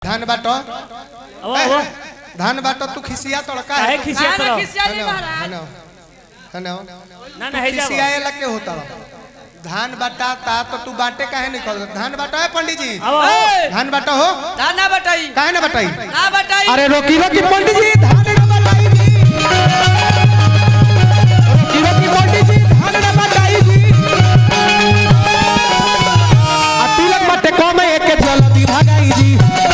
धान बाटो अब अब धान बाटो तू खिसिया तड़का काहे खिसिया काहे तरह खिसिया नहीं महाराज हनो हनो ना ना है जा खिसियाए लग के होता धान बाटाता तो तू बाटे काहे नहीं कर धान बाटो है पंडित जी अब अब धान बाटो हो ना ना बताई काहे ना बताई ना बताई अरे रोकी रोकी पंडित जी धान ना बताई जी रोकी रोकी पंडित जी धान ना बताई जी आ तिलक मटे कम एक के जल्दी भागाई जी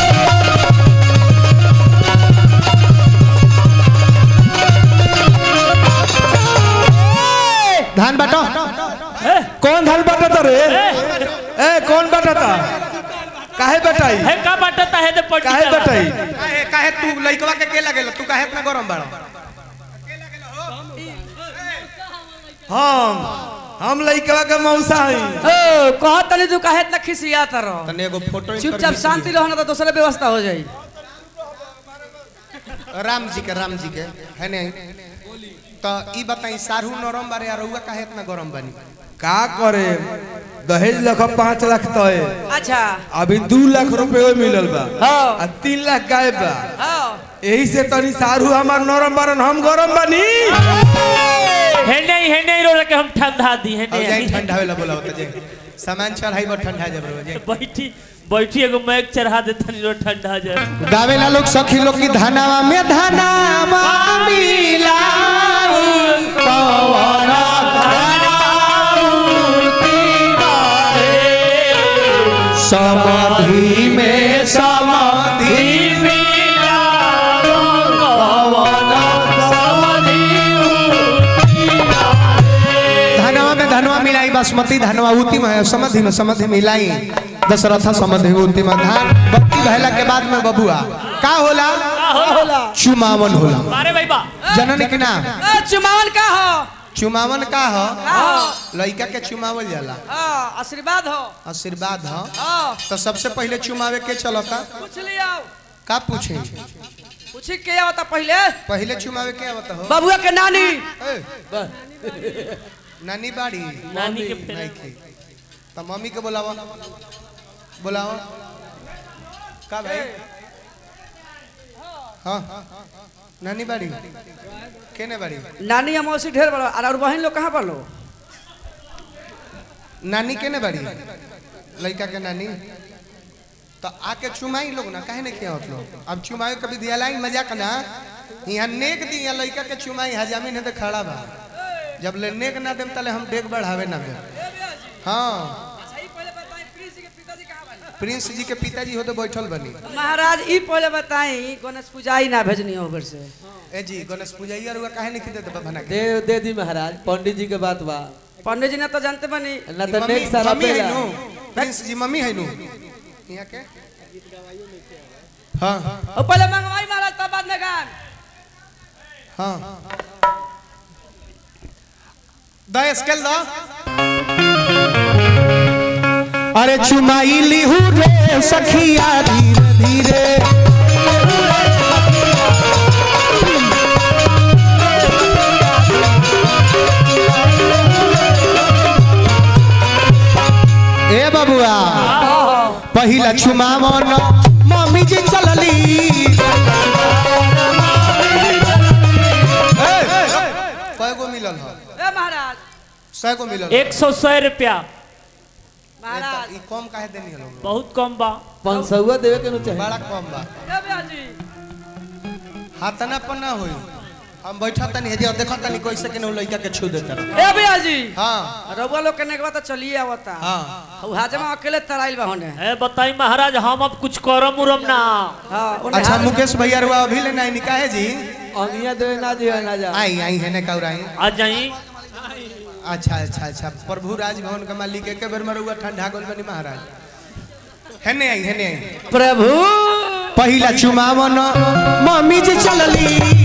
धान बाटो कौन धान बटाता रे ए कौन बटाता काहे बटाई है का बाटता है तो पट्टी काहे चला। बटाई काहे काहे तू लइकवा के के लगेला तू काहे इतना गरम बाड़ा हम हम लइकवा के मौसा हई ओ कहत तनी तू काहे इतना खिसिया तरह तने एगो फोटो चुपचाप शांति रहना तो दूसरे व्यवस्था हो जाई राम जी के राम जी के है नहीं तो ई बताई सारू नरम बारे और रउआ काहे इतना गरम बनी का करे दहेज लख पाँच लाख तो है अच्छा अभी दू लाख रुपए मिलल बा हाँ। आ तीन लाख गायब बा हाँ यही से तनी सारू हमार नरम बारन हम गरम बनी है नहीं है नहीं रो के हम ठंडा दी है अब जाई नहीं ठंडा होला बोला होता जे सामान चढ़ाई बा ठंडा जब रो जे बैठी बैठी एगो मैग चढ़ा दे तनी रो ठंडा जाए गावेला लोग सखी लोग की धनावा में धनावा मिलाऊ पवन समाधि में समाधि धनवा में धनवा मिलाई बासमती धनवा उती में समधि में समधि मिलाई दशरथ समधि उती में धान बत्ती भैला के बाद में बबुआ का होला चुमावन होला मारे भाई बा जननी के नाम ए चुमावन का हो चुमावन का हो का हो लइका के चुमावल जाला हाँ आशीर्वाद हो आशीर्वाद हो हाँ तो सबसे पहले चुमावे के चलता पूछ लिया का पूछे पूछी के आवता पहले पहले चुमावे के आवता हो बबुआ के नानी ए, नानी बाड़ी नानी के नहीं की तो मम्मी के बुलावा बुलावा का भाई हाँ नानी बाड़ी केने बाड़ी नानी हम उसी ढेर बड़ा और बहन लोग कहाँ पर लो नानी केने बाड़ी लड़का के नानी तो आके चुमाई लोग ना काहे नहीं किया होत लोग अब चुमाई कभी दिया लाई मजाक ना यहाँ नेक दी यहाँ लड़का के चुमाई हजामी ने तो खड़ा बा जब ले नेक ना देम तले हम डेग बढ़ावे ना देम हाँ प्रिंस जी के पिताजी हो तो बैठल बनी महाराज ई पहले बताई गणेश पूजाई ना भेजनी हो घर से ए जी गणेश पूजैया रुआ काहे नहीं देते बना के दे दे दी महाराज पंडित जी के बात बा पंडित जी ने तो जानते बनी ना तो मम्मी नेक्स्ट साल मम्मी है पेला नु प्रिंस जी मम्मी है नु यहाँ के हाँ और पहले मंगवाई महाराज तब बाद में गान हाँ द स्केल द अरे चुमाई लिहू रे सखिया धीरे धीरे ए बबुआ पहिला चुमावन मम्मी जी चलली कय गो मिलल ह ए महाराज सौ गो मिलल एक सौ सौ रुपया महाराज ई कम काहे देनी हलो बहुत कम बा पाँच सौआ देवे के नु चाहिए बड़ा कम बा ए बिहाजी हाथना पर ना होई हम बैठा तनी हेजे और देखा तनी कैसे के लइका के छू देता ए बिहाजी हां रउआ लोग के नेकवा तो चलिए आवता हां उ हाजमा अकेले तराइल बा होने है बताई महाराज हम अब कुछ करम उरम ना हां ओने अच्छा हाथ- मुकेश भैया रुआ अभी ले नहीं निकाहे जी अंगिया देवे ना दियो ना जा आई आई है ने कौराई आ जाई अच्छा अच्छा अच्छा प्रभु राजभवन के मालिक के बेर में रुआ ठंडा गोल बनी महाराज है ने आई है ने आई प्रभु पहिला चुमावन मम्मी जी चलली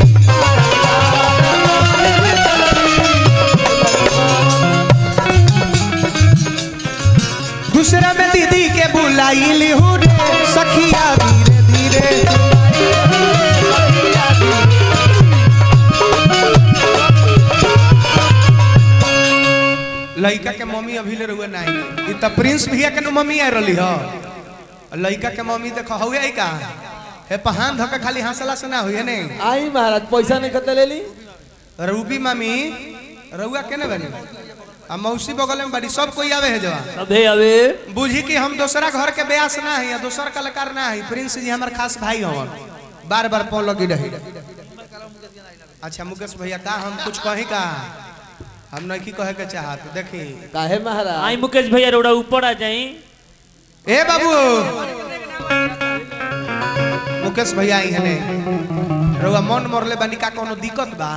दूसरा में दीदी के बुलाई लिहू रे सखिया धीरे धीरे लड़का के मम्मी अभी ले रुआ नहीं ई त प्रिंस भैया के नु मम्मी आ रहली ह लड़का के मम्मी देखो हुए आई का हे पहान धके खाली हंसला से ना हुई नहीं आई महाराज पैसा नहीं खतले ले ली रूबी मामी रउआ केने बनी आ मौसी बगल में बड़ी सब कोई आवे है जवा अबे अबे बुझी कि हम दूसरा घर के ब्यास ना है या दूसरा कलाकार ना है प्रिंस जी हमार खास भाई हवन बार बार पौ लगी रही अच्छा मुकेश भैया का हम कुछ कही का हम नहीं कहे के चाहत देखी काहे महाराज आई मुकेश भैया रोड़ा ऊपर आ जाई ए बाबू मुकेश भैया आई हने रउआ मन मरले बानी का कोनो दिक्कत बा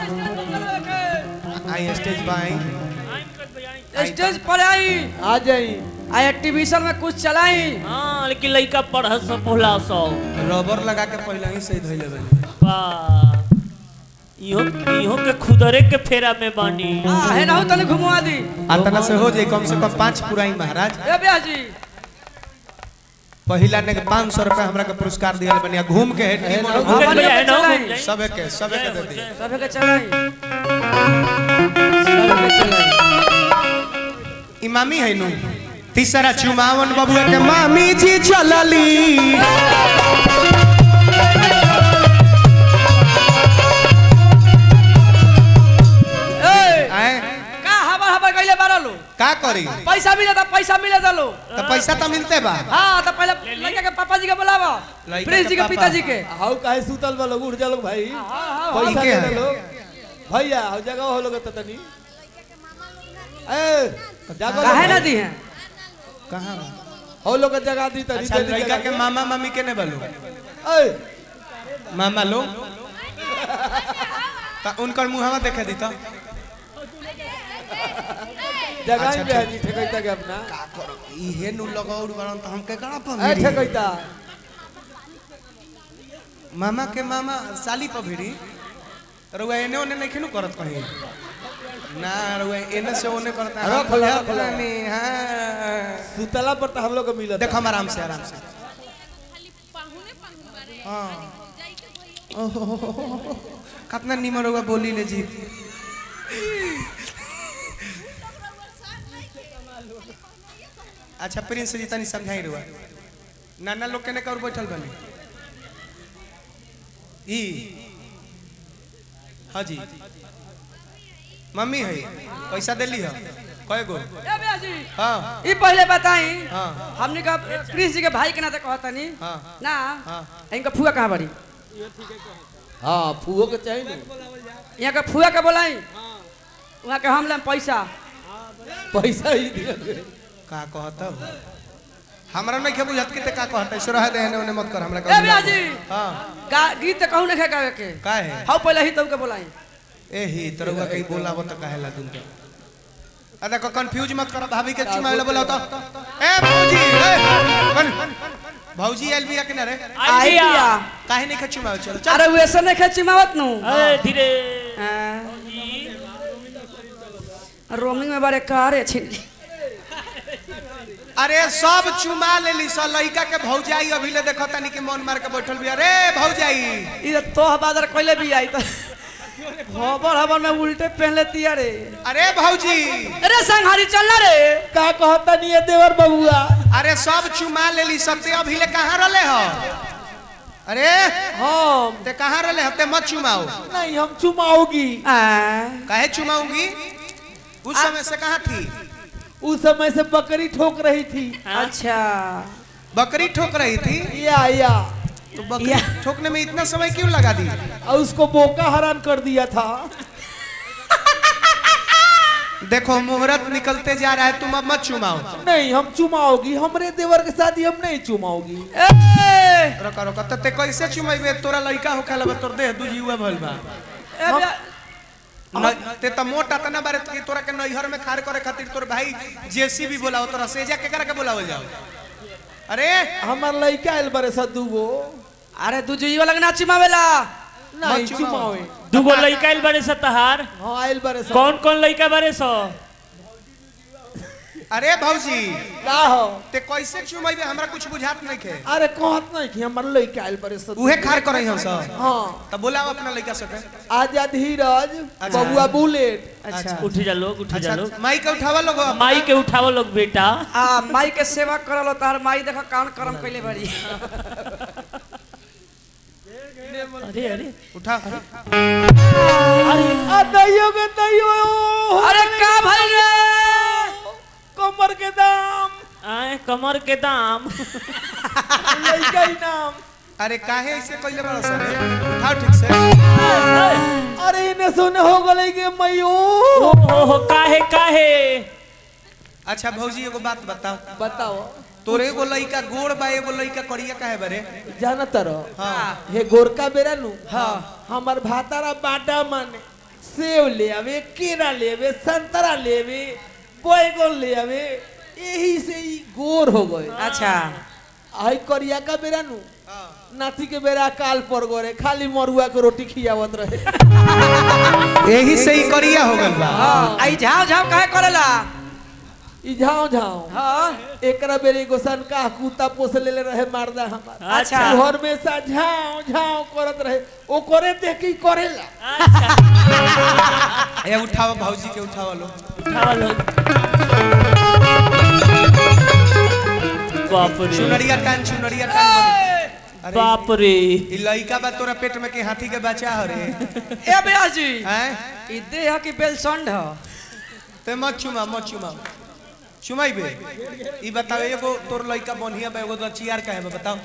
आई स्टेज बा आई स्टेज पर आई आ जाई आई एक्टिविशन में कुछ चलाई हाँ लेकिन लड़का पढ़ सब बोला सौ रबर लगा के पहले ही सही धइले बानी वाह इहो इहो के खुदरे के फेरा में बानी आ है ना तने घुमवा दी आतना से हो जाए कम से कम पाँच पुराई महाराज ए ब्याह जी पहिला ने पाँच सौ रुपया हमरा के पुरस्कार दिया बनिया घूम के हेड टीम वाला मुकेश घूम भैया है ना चलाई। घूम जाई। सबे के सबे के दे दी सब के चलाई सबके चलाई इमामी है नु तीसरा चुमावन बबुआ के मामी जी चलली ए आए का हवा हवा गइले बारलो का करी पैसा मिले तो पैसा मिले दलो तो पैसा तो मिलते बा हाँ तो पहले लड़का के पापा जी के बुलावा लड़का प्रिंस के जी के पापा। पिताजी के हाउ काहे सुतल बा लोग उठ जा लोग भाई हाँ हाँ पैसा इके दे है। दे लोग भैया हो जगह हो लोग त तनी ए जागो काहे लोग ना भाई। दी है कहाँ हो लोग के जगह दी तनी अच्छा जल्दी लड़का जगह के मामा मामी के ने बोलो ए मामा लो तो उनकर मुहावा देखे दी तो जगह अच्छा, ही पे हजी ठेकैता के अपना का करो इहे नु लगाउर बरन तो हम के करा ए पमिरी ठेकैता मामा के मामा साली पभिरी रुआ एने ओने नहीं खेनु करत कहीं ना रुआ एने से ओने करता रख हम ला, बुझा रख ला। नहीं हां सुतला पर तो हम लोग को मिलत देखो हम आराम से आराम से हाँ ओहो, कितना निमर होगा बोली ले जी अच्छा प्रिंस जी तनी समझाई रुआ नाना लोग के ने कर बैठल बने ई हाँ जी मम्मी है पैसा देली है कय गो ए भैया जी हाँ ई पहले बताई हाँ हमने का प्रिंस जी के भाई के नाते कहता नहीं हाँ ना हाँ इनका फुआ कहाँ बड़ी हां फुओ के चाहिए ना यहाँ का फुआ के बोलाई वहाँ के हम लेम पैसा पैसा ही दिया दे। का कहता हो हमरा नहीं के बुझत के ते का कहता है रह दे ने मत कर हमरा ए भैया जी हां गा गीत कहूँ नहीं गावे के का है हाउ पहले ही तब के बोलाई ए ही तरवा कहीं बोलावो तो काहे ला तुम तो आ देखो कंफ्यूज मत करो भाभी के चुमा ले बोलाओ तो ए भौजी ए कौन भौजी एल बिया के ना रे आइडिया काहे नहीं के चुमा चलो चल अरे वैसे नहीं खेची मावत नु अरे धीरे रोमिंग में बड़े कारे छिन अरे सब चुमा लेली स लइका के भौजाई अभी ले देखो तनी के मन मार के बैठल बिया रे भौजाई ये तो बादर कोइले भी आई तो खबर खबर में उल्टे पहन लेती अरे अरे भौजी अरे संघारी चलना रे का कहता नहीं है देवर बबुआ अरे सब चुमा लेली सबते अभी ले कहाँ रले हो अरे हम ते कहाँ रले हते मत चुमाओ नहीं हम चुमाओगी आ, काहे चुमाऊंगी उस समय से कहाँ थी उस समय से बकरी ठोक रही थी अच्छा बकरी ठोक रही थी या या तो बकरी ठोकने में इतना समय क्यों लगा दी और उसको बोका हरान कर दिया था देखो मुहूर्त निकलते जा रहा है तुम अब मत चुमाओ नहीं हम चुमाओगी हमरे देवर के शादी हम नहीं चुमाओगी ए रोका रोका तो ते कैसे चुमाइबे तोरा लड़का हो खेला तोर देह दूजी हुआ भइल बा ए भैया, न- ते त मोटा तना बारे कि तोरा के नैहर में खार करे खातिर तोर भाई जेसीबी बोलाओ तोरा सेजा के करा के बोलावल जाओ अरे हमार लड़का आयल बरे सदू गो अरे तू जुई वाला के ना चिमावेला नहीं मत चुमाओ। चुमावे दूगो लड़का आइल बारे सतहार हाँ आयल बरे सब कौन कौन लड़का बारे सो अरे भौजी का हो ते कैसे चुमैबे हमरा कुछ बुझात नहीं खे अरे कहत नहीं कि हमर लइका आइल बरे सब उहे खार करई हम सब हाँ तब बोला अपना लड़का सके आजा धीरज अच्छा। बबुआ बुलेट अच्छा उठ जा लोग उठ जा अच्छा लोग माई के उठावा लोग माई के उठावो लोग बेटा आ माई के सेवा करल तार माई देखो कान करम कइले बारी अरे अरे उठा अरे आ दैयो के दैयो अरे का भइल रे कमर के दाम आए कमर के दाम लइका ही नाम अरे काहे ऐसे कइले बड़ा सर उठाओ ठीक से अरे इने सुने हो गले के मयो ओ हो हो काहे काहे अच्छा भौजी एगो बात बताओ बताओ तोरे एगो लड़का गोड़ बा एगो लड़का करिया काहे बरे जानत रहो हाँ हे गोरका बेरा नु हाँ हमर भातारा बाटा माने सेव ले आवे केरा ले आवे संतरा ले आवे बैगन ले आवे यही से ही गोर हो गए अच्छा आई करिया का बेरा नु नाती के बेरा काल पर गोरे खाली मरुआ के रोटी खियावत रहे यही से ही करिया हो गल बा आई झाव झाव काहे करेला ई झाओ झाओ हां एकरा बेरे एगो सनका कुत्ता पोस लेले रहे मारदा हमार अच्छा। उ हमेशा झाओ झाओ करत रहे ओ करे देख के ही करेला ए उठावा भौजी के उठावा लो उठावा लोग बाप रे चुनरिया टान चुनरिया टान अरे बाप रे ई लड़का बा तोरा पेट में के हाथी के बच्चा हो रे ए बेयास जी हैं ई देह की बेलसंड ह ते मत चुमा मत चुमा चुमाइबे ई बताओ एगो तोर लड़का बढ़िया बा एगो दचियार काहे बा बताओ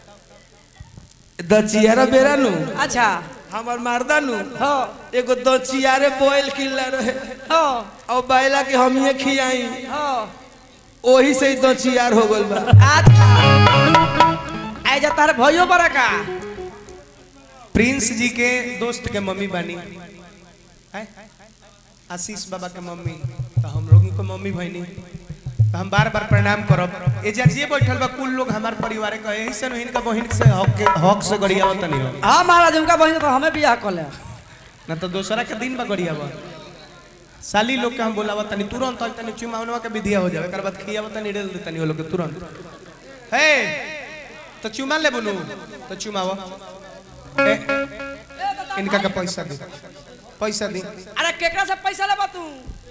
दचियारा बेरा नु अच्छा हमर मारदा नु हां एगो दचियारे बोइल किल्ला रहे हां और बैला के हम ही खियाई हां ओही से ही दचियार हो गल बा अच्छा आई जा तार भयो बड़ा का प्रिंस जी के दोस्त के मम्मी बानी हैं? आशीष बाबा के मम्मी तो हम लोगों के मम्मी बहनी तो हम बार बार प्रणाम करब ए जा जे बैठल बा कुल लोग हमार परिवार के यही से इनका बहन से हक के हक से गरियावत नहीं हो हां महाराज उनका बहिन तो हमें बियाह कर ले ना तो दूसरा के दिन बा गरियावा साली लोग के हम बोलावा तनी तुरंत आई तनी चुमावनवा के विधिया हो जावे एकर बाद खियावा तनी रेल दे तनी वो लोग के तुरंत हे तो चुमा ले बुनु तो चुमावा ए, इनका का पैसा दे पैसा दे अरे केकरा से पैसा लेबा तू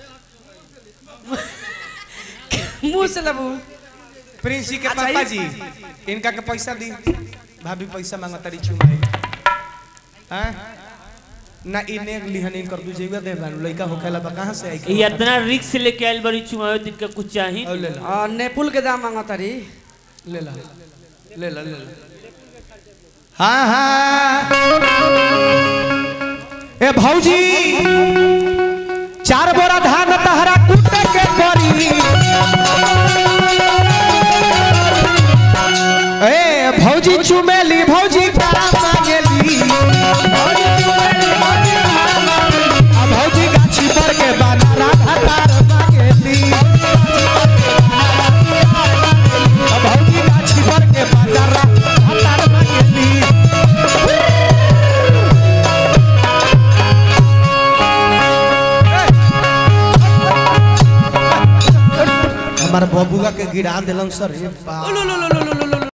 मुंह से लेबू प्रिंस जी के अच्छा, पापा ये- जी इनका के पैसा दी भाभी पैसा मांगा तारी चुमाए हैं ना इने लिहन इन कर दू जेगा दे बानु लइका होखेला बा कहां से आई के ये इतना रिक्स लेके आइल बड़ी चुमावे दिन का कुछ चाही और ले ला आ नेपुल के दाम मांगा तारी ले ला ले ला ले ला हाँ हाँ ए भौजी चार बोरा धान तहरा कुटे के परी ए भौजी चुमेली भौजी बड़ा मांगेली आ भौजी गाछी पर के बाना राधा तार मांगेली आ भौजी गाछी पर के बाना राधा तार मांगेली हमार बबुआ के गिरा दिलन सर ये बाप।